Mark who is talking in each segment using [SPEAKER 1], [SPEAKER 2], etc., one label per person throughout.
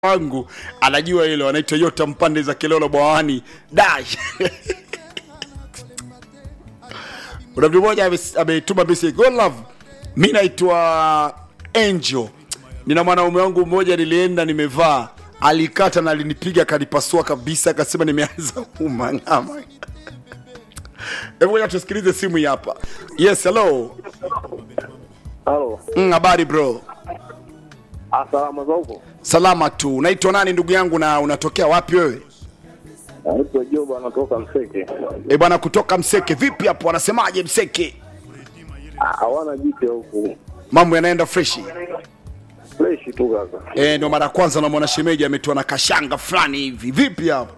[SPEAKER 1] wangu anajua hilo, anaitwa Yota Mpande za Kilolo Bwawani dash kuna mtu mmoja ame- ametuma message God love, mi naitwa Angel, nina mwanaume wangu mmoja, nilienda nimevaa, alikata na alinipiga akanipasua kabisa, akasema nimeanza umang'ama. Hebu ngoja tusikilize simu hii hapa. Yes, hello.
[SPEAKER 2] Halo,
[SPEAKER 1] Mm, habari bro?
[SPEAKER 2] salama za huko?
[SPEAKER 1] Salama tu. Unaitwa nani ndugu yangu na unatokea wapi wewe?
[SPEAKER 2] Naitwa Joba, anatoka Mseke.
[SPEAKER 1] E bwana, kutoka Mseke. Vipi hapo, wanasemaje Mseke?
[SPEAKER 2] Ah, Hawana jipya huku,
[SPEAKER 1] Mambo yanaenda freshi?
[SPEAKER 2] freshi tu kaka.
[SPEAKER 1] Eh, ndio mara ya kwanza namwona shemeji ametoa na kashanga fulani hivi. Vipi hapo?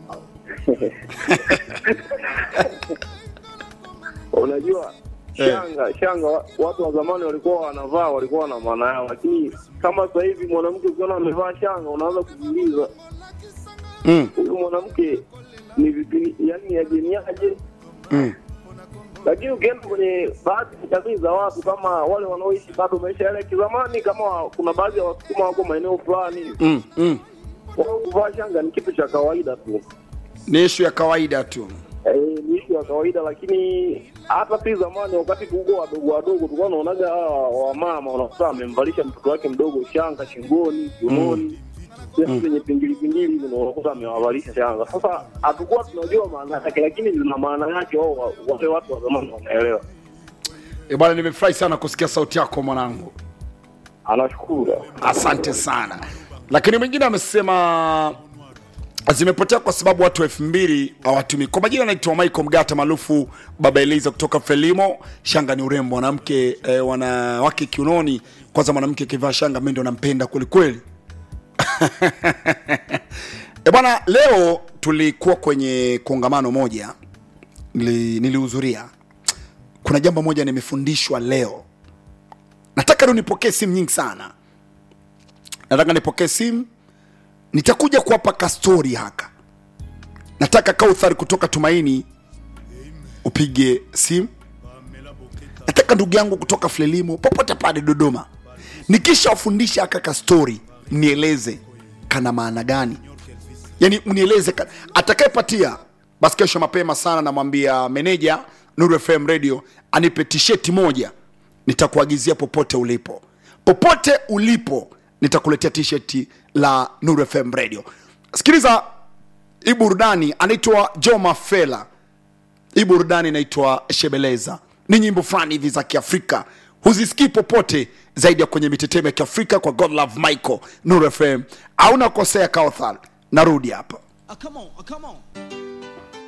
[SPEAKER 2] Unajua
[SPEAKER 1] Eh.
[SPEAKER 2] shanga shanga, wa- watu wa zamani walikuwa wanavaa, walikuwa na maana yao, lakini kama sasa hivi mwanamke ukiona amevaa shanga unaanza kujiuliza
[SPEAKER 1] Mm,
[SPEAKER 2] huyu mwanamke ni vipi, yani ajeniaje?
[SPEAKER 1] mm.
[SPEAKER 2] Lakini ukienda kwenye baadhi ya jamii za watu kama wale wanaoishi bado maisha yale ya kizamani, kama wa- kuna baadhi ya Wasukuma wako maeneo fulani,
[SPEAKER 1] Mm, mm.
[SPEAKER 2] wao kuvaa shanga ni kitu cha kawaida tu.
[SPEAKER 1] Ni ishu ya kawaida tu.
[SPEAKER 2] Eh, ni ishu ya kawaida, lakini hata si zamani, wakati tuko wadogo wadogo, tulikuwa naonaga hawa wamama wanakuta amemvalisha mtoto wake mdogo shanga shingoni, kiunoni sehemu zenye pingili pingili hivi, ndio unakuta amewavalisha shanga. Sasa hatukuwa tunajua maana yake, lakini zina maana yake, wao wa- wale watu wa zamani wanaelewa.
[SPEAKER 1] E bwana, nimefurahi sana kusikia sauti yako mwanangu.
[SPEAKER 2] Anashukuru.
[SPEAKER 1] Asante sana. Lakini mwingine amesema zimepotea kwa sababu watu elfu mbili hawatumii. Kwa majina naitwa Michael Mgata maarufu Baba Eliza kutoka Frelimo. Shanga ni urembo, mwanamke eh, wanawake kiunoni. Kwanza mwanamke akivaa shanga, mimi ndo nampenda kweli kweli. E bwana, leo tulikuwa kwenye kongamano moja nili- nilihudhuria. Kuna jambo moja nimefundishwa leo, nataka leo nipokee simu nyingi sana nataka nipokee simu nitakuja kuwapa kastori haka nataka kauthar kutoka tumaini upige simu nataka ndugu yangu kutoka flelimo popote pale dodoma nikisha wafundisha haka kastori mnieleze kana maana gani yani mnieleze ka- atakayepatia basi kesho mapema sana namwambia meneja nuru fm radio anipe tisheti moja nitakuagizia popote ulipo popote ulipo nitakuletea tisheti la nuru fm radio sikiliza hii burudani anaitwa joma fela hii burudani inaitwa shebeleza ni nyimbo fulani hivi za kiafrika huzisikii popote zaidi ya kwenye mitetemo ya kiafrika kwa god love michael nuru fm auna kosea kauthal narudi hapa
[SPEAKER 3] Ah, come on, ah, come on.